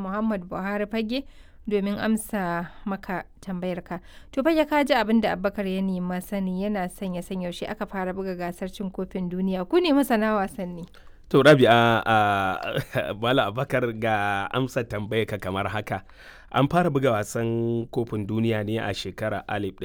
Muhammad Buhari fage domin amsa maka tambayarka. To fage ka ji abin da Abubakar ya nema sani yana son ya san yaushe aka fara buga gasar cin kofin duniya. Ku ne masana wasanni. To Rabi'a a Bala Abakar ga amsa tambayar ka kamar haka. An fara buga wasan kofin duniya ne a shekarar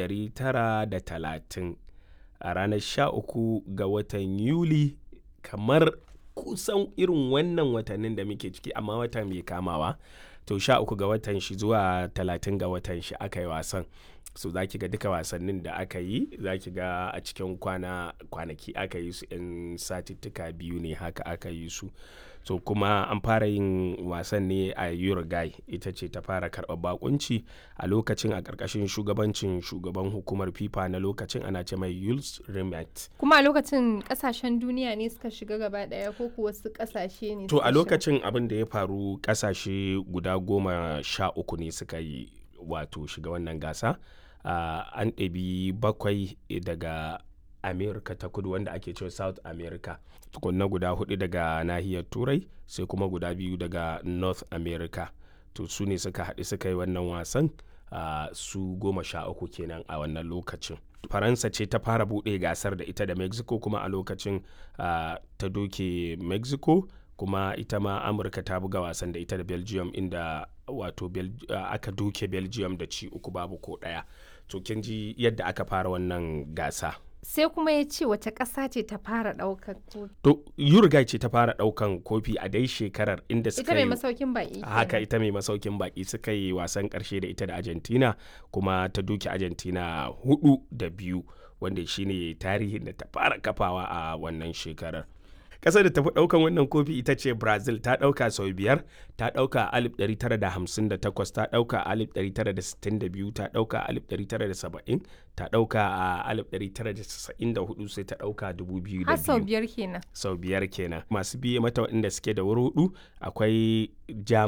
1930 a ranar 13 ga watan Yuli kamar kusan irin wannan watannin da muke ciki amma wata mai kamawa. To 13 ga watan shi zuwa 30 ga watan shi aka yi wasan. so za ki ga duka wasannin da aka yi za ki ga a cikin kwana kwanaki aka yi su in satittuka biyu ne haka aka yi su so kuma an fara yin wasan ne a uruguay ita ce ta fara karɓar bakunci a lokacin a ƙarƙashin shugabancin shugaban hukumar fifa na lokacin ana ce mai yules rimet Kuma a lokacin kasashen duniya ne suka shiga gaba daya ko kuwa wasu kasashe ne to suka a shiga? lokacin abin da ya faru ƙasashe guda goma sha uku ne suka yi wato shiga wannan gasa uh, an ɗabi bakwai daga america ta kudu wanda ake cewa south america tukunna guda hudu daga nahiyar turai sai kuma guda biyu daga north america to su ne suka haɗu suka yi wannan wasan uh, su goma sha uku kenan a wannan lokacin faransa ce ta fara buɗe gasar da ita da mexico kuma a lokacin uh, ta doke mexico kuma ita ma amurka ta buga wasan da ita da belgium inda wato Bel uh, aka doke belgium da ci uku babu ko ɗaya to kin ji yadda aka fara wannan gasa Sai kuma ya ce wace ƙasa ce ta fara ɗaukar kofi. to uruguay ce ta fara ɗaukan kofi a dai shekarar inda Ita suka mai yi masaukin baƙi. haka kenan. ita mai masaukin baki suka yi wasan karshe da ita da argentina kuma ta duki argentina hudu da biyu wanda shine tarihin da ta fara kafawa a wannan shekarar kasar da tafi daukan wannan kofi ita ce brazil ta dauka sau biyar ta dauka a 1958 ta dauka a 1962 ta dauka a 1970 ta dauka a 1994 sai ta dauka 2002 Har sau biyar kenan. sau biyar kenan masu biye mata waɗanda suke da wuri hudu akwai jam